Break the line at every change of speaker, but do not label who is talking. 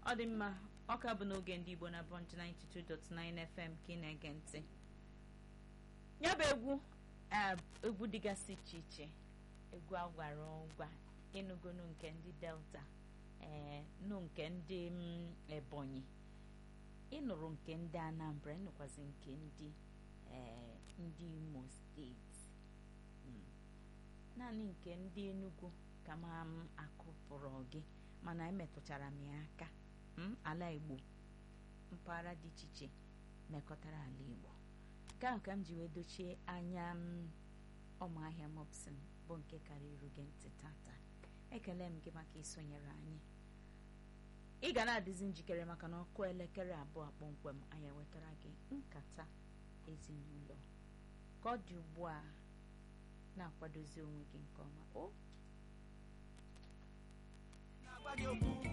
ọ dị mma ọka bụ n'oge ndị igbo na bọnch 92.9 fm ka ị na-ege ntị ya bụ egwu egwu dịgasị iche iche egwu agwara ọgwa ịnụgonu nke ndị delta ee nụ nke ndị ebonyi ịnụrụ nke ndị anambra ịnụkwazi nke ndị ee ndị imo steeti naanị nke ndị enugu ka ma m akụpụrụ gị mana emetụchara m ya aka ala igbo mpaghara dị iche iche mekọtara ala igbo nke ahụ ka m ji wee dochie anya m ọmụahịa mopsin bụ nke karịrị gị ntị tata ekele m gị maka isonyere anyị ị ga na-adịzi njikere maka na ọkụ elekere abụọ kpọmkwem anyị ewetara gị nkata ezinụlọ ka ọ dị ugbu a na-akwadozi onwe gị nke ọma o
na-agwa gị okwu